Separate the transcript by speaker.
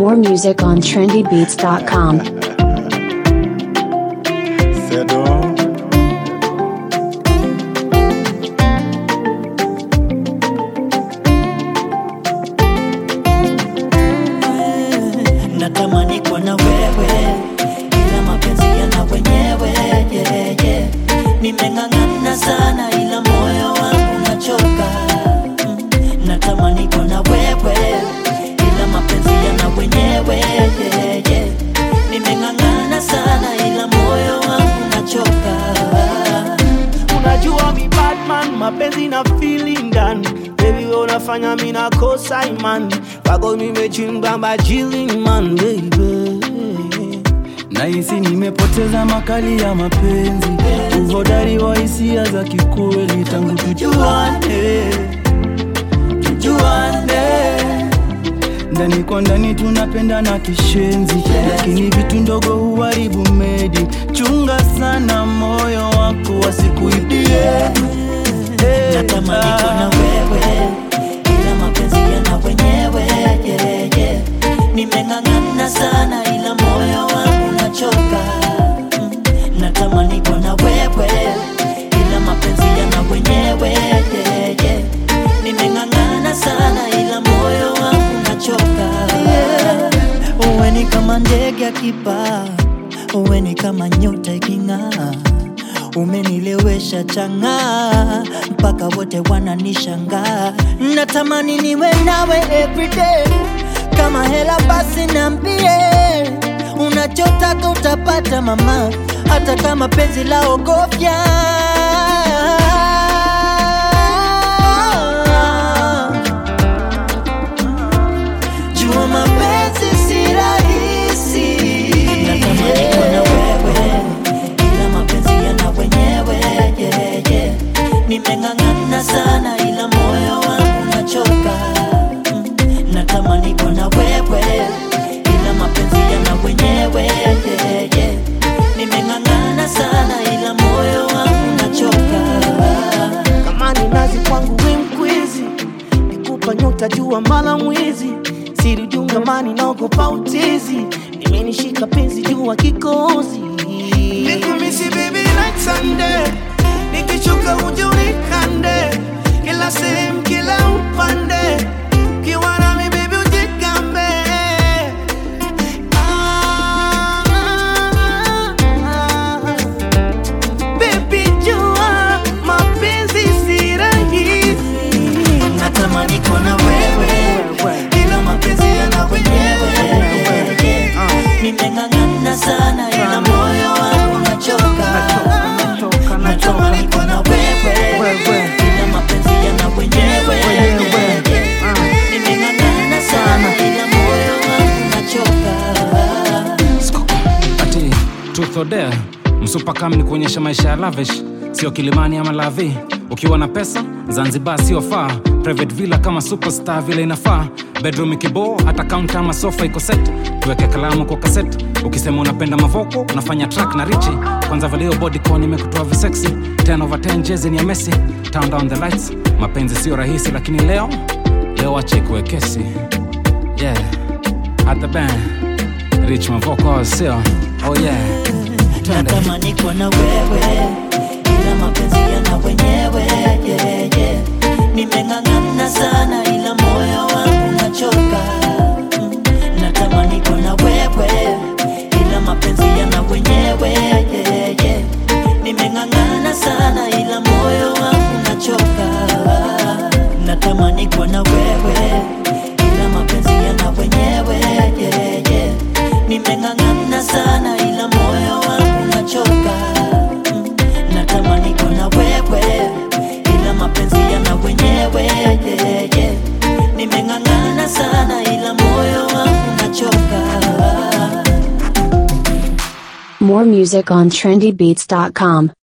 Speaker 1: More music on trendybeats.com.
Speaker 2: C'est donc.
Speaker 3: natamani kuwa na wewe ila mapenzi yana wenyewe yeah, yeah. nimeng'ang'ana sana ila moyo wangu nachoka mm. natamani kuwa na wewe ila mapenzi yana wenyewe yeah, yeah. nimeng'ang'ana sana ila moyo wangu nachoka
Speaker 4: unajua mi batman mapenzi na feeling ndani baby wewe unafanya mi nakosa imani kwako mimechimba majili man baby
Speaker 5: nahisi nimepoteza makali ya mapenzi uhodari wa hisia za kikweli tangu tujuane tujuane ndani kwa ndani tunapendana kishenzi lakini vitu ndogo huharibu medi chunga sana moyo wako wasikuibie Hey,
Speaker 3: natamani
Speaker 5: ah.
Speaker 3: kuwa na wewe ila mapenzi yana wenyewe yeah, yeah. nimeng'ang'ana sana ila moyo wangu nachoka mm. natamani kuwa na wewe ila mapenzi yana wenyewe yeah, yeah. nimeng'ang'ana sana ila moyo wangu nachoka yeah. uwe ni kama ndege akipaa uwe ni kama nyota iking'aa umenilewesha chang'aa mpaka wote wananishangaa natamani niwe nawe everyday kama hela basi nambie unachotaka utapata mama hata kama penzi la ogofya jua mapenzi si rahisi natamani kuwa na wewe ila mapenzi yana wenyewe yeah, yeah. nimeng'ang'ana sana ila moyo wangu nachoka mm. natamani kuwa na wewe ila mapenzi yana wenyewe yeah, yeah. nimeng'ang'ana sana ila moyo wangu nachoka
Speaker 4: kama ni nazi kwangu we mkwizi nikupa nyota jua mala mwizi siri jungamani naogopa utizi nimenishika penzi jua kikozi nikumisi baby like Sunday nikichoka uje unikande kila sehemu kila upande ukiwa nami baby ujigambe ah, ah, ah. Baby jua mapenzi si rahisi
Speaker 3: natamani kuwa na wewe ila mapenzi yana wenyewe nimeng'ang'ana sana ila moyo wangu nachoka natamani kuwa na wewe ila mapenzi yana wenyewe nimeng'ang'ana sana ila moyo wangu nachoka
Speaker 6: ati truth or dare msupakam ni kuonyesha maisha ya lavish sio kilimani ama lavi ukiwa na pesa zanzibar sio faa private villa kama superstar vile inafaa bedroom ikiboo hata kaunta ama sofa iko set tuweke kalamu kwa kaset ukisema unapenda mavoko unafanya track na richi kwanza valio bodycon imekutoa visexy 10 over 10 jezi ni ya messi turn down the lights mapenzi sio rahisi lakini leo leo ache ikuwe kesi yeah at the band rich mavoko sio oh yeah Twende.
Speaker 3: natamani kuwa na wewe ila mapenzi yana wenyewe yeah, yeah. nimeng'ang'ana sana ila moyo wangu nachoka mm. natamani kuwa na wewe ila mapenzi yana wenyewe yeah, yeah. nimeng'ang'ana sana ila moyo wangu nachoka natamani kuwa na wewe ila mapenzi yana wenyewe yeah, yeah. nimeng'ang'ana sana ila moyo wangu nachoka mm. natamani kuwa na wewe ila mapenzi yana wenyewe yeah, yeah. nimeng'ang'ana sana ila moyo wangu nachoka
Speaker 1: More music on trendybeats.com.